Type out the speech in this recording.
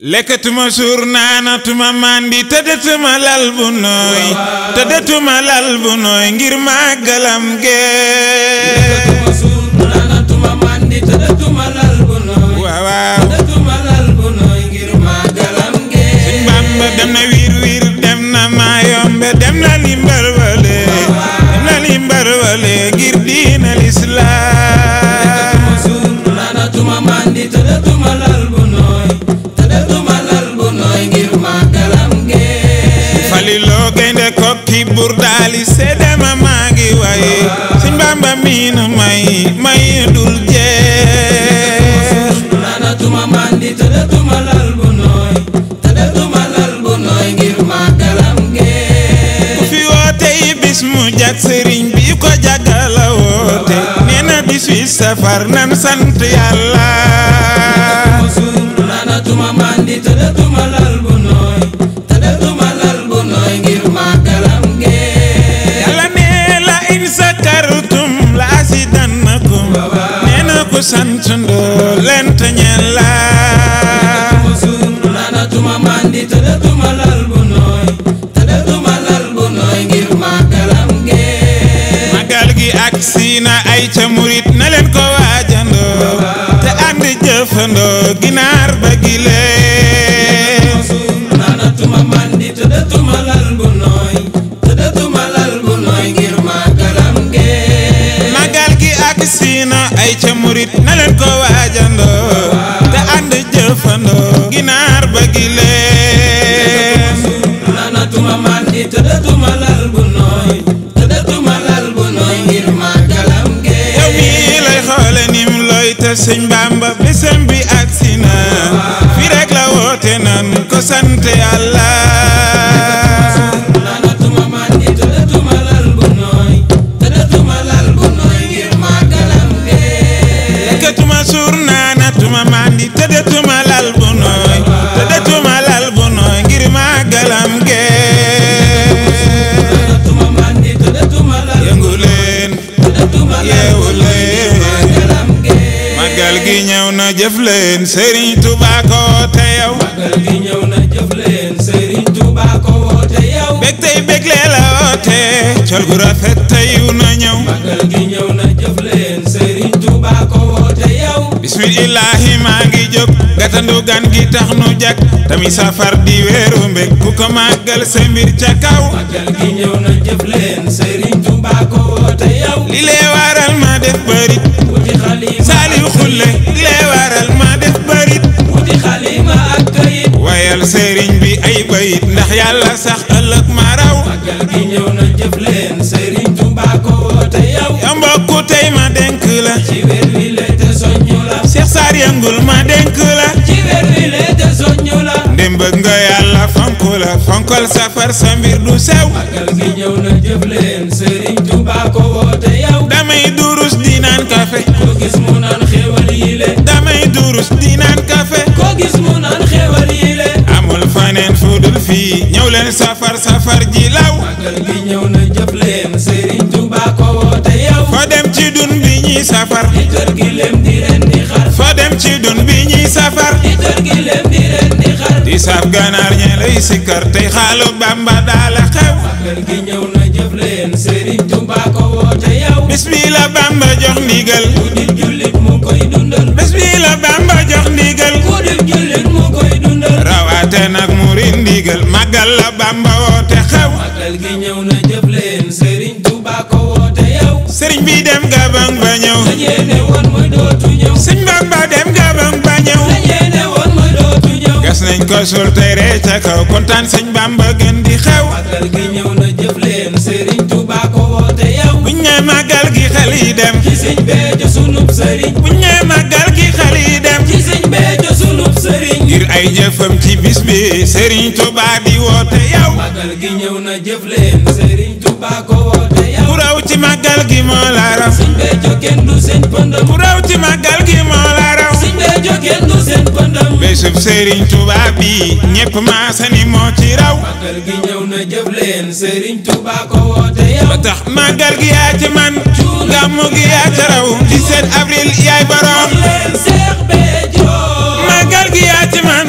lekkatuma suur naanatuma màndi tëddatuma lal bu nooy tëddatuma lal bu nooy ngir màggalam gee lekkatuma suur naanatuma màndi tëddatuma lal bu nooy waaw waaw tëddatuma lal bu nooy ngir màggalam gee Sëñ Bamba dem na wiir wiir dem na maayombe dem na limbar wale dem na limbar wale ngir diina lislaam lekkatuma suur naanatuma màndi tëddatuma lal bu nooy tëddatuma lal bu nooy ngir màggalam gee faliloo gaynde kokki bur daali seedema maa ngi waaye Sëñ Bamba miinu may may dul jeex naanatuma màndi tëddatuma lal bu nooy tëddatuma lal bu nooy ngir màggalam gee ku fi woote yi bis mu jag sëriñ bi ko jagala woote nee na 18 safar nan sant yàlla lekkatuma suur naanatuma màndi tëddatuma lal bu nooy tëddatuma lal bu nooy ngir màggalam gee yàlla nee la in sakartum la asidannakum nee na ku sant ndoo lent ñeel la lekkatuma suur naanatuma màndi tëddatuma lal bu nooy tëddatuma lal bu nooy ngir màggalam gee magal gi ak siina ay ca murit na leen ko waajandoo te ànd jëfandoo ginaar ba gilee suur naanatuma màndi tëddatuma lal bu nooy tëddatuma lal bu nooy ngir màggalam gee magal gi ak siina ay ca murit na leen ko waajandoo te ànd jëfandoo ginaar ba gilee naanatuma màndi tëddatuma lal bu nooy tëddatuma lal bu nooy ngir màggalam gee yow mii lay xoole nim looy te sëñ Bamba bésam bi ak sina fi rek la woote nan ko sant yàlla naanatuma màndi tëddatuma lal bu nooy tëddatuma lal bu nooy ngir màggalam gee lekkatuma suur naanatuma mandi tëddatuma lal bu nooy tëddatuma lal bu nooy ngir màggalam gee naanatuma màndi tëddatuma lal yëngu leen tëddatuma lal yeewu bu nooy leen màggalam gee magal gi ñëw na jëf leen Serigne Touba ko woote yow màggal gi ñëw na jëf leen Serigne Touba ko woote yow bég tey bég lee la woote col gu rafet teyu na ñëw màggal gi ñëw na jëf leen Serigne Touba ko woote yow bismillahi maa ngi jóg gatandu gan gi tax nu jak tami safar di weeru mbég ku ko màggal sa mbir ca kaw màggal gi ñëw na jëf leen Serigne Touba ko woote yow li lee waral ma def bërit wuti xalima saaliw xulle li lee waral ma def bërit wuti xalima ak kayit wayal sëriñ bi ay bayit ndax yàlla sax ëllëg ma raw màggal gi ñëw na jëf leen Serigne Touba ko woote yow ya mbokku tey ma denk la ci weer wi le te soññu la Cheikh Sarr yëngul ma denk la ci weer wi le te soññu la ndem bëgg nga yàlla fonk la fonkal safar sa mbir du sew màggal gi ñëw na jëf leen Serigne Touba ko woote yow damay durus di naan kafe ko gis mu naan xéwal yi le damay durus di naan kafe ko gis mu naan xéwal yi le amul faneen fudul fii ñëw leen safar safar ji law màggal gi ñëw na jëf leen Serigne Touba ko woote yow foo dem ci dun bi ñuy safar di tër gi lem di ren di xar foo dem ci dun bi ñuy safar di tër gi lem di ren di xar di saf ganaar ñe lay sikkar tey xaalu bamba daala xew màggal gi ñëw na jëf leen Serigne Touba ko woote yow bis bi la bamba jox ndigal ku di jullit mu koy dundal bis bi la bamba jox ndigal ku di jullit mu koy dundal rawaate nag murid ndigal màggal la bamba woote xew màggal gi ñëw na jëf leen Serigne Touba ko woote yow sëriñ bi dem gabang ba ñëw la ñeene woon mooy dootu ñëw sëñ bamba dem gabang ba ñëw la ñeene woon mooy dootu ñëw gas nañ ko sul tey ree ca kaw kontaan sëñ bamba gën di xew màggal gi ñëw na jëf leen Serigne Touba ko woote yow buñ ne màggal gi xel yi dem ci sëñ Béthio sunub sëriñ buñ ne màggal gi xel yi dem ci sëñ Béthio sunub sëriñ ngir ay jëfam ci bis bi sëriñ Tuubaa di woote yow màggal gi ñëw na jëf leen Serigne Touba ko woote yow ku raw ci màggal gi moo la raw sëñ Béthio kenn du seen pëndam ku raw ci màggal gi moo la raw sëñ Béthio kenn du seen pëndam bésub sëriñ Tuubaa bi ñépp maasani moo ci raw màggal gi ñëw na jëf leen Serigne Touba ko woote yow ba tax màggal gi yaa ci man gàmmu gi yaa ca raw 17 avril yaay borom leen Seex Béthio màggal gi yaa ci man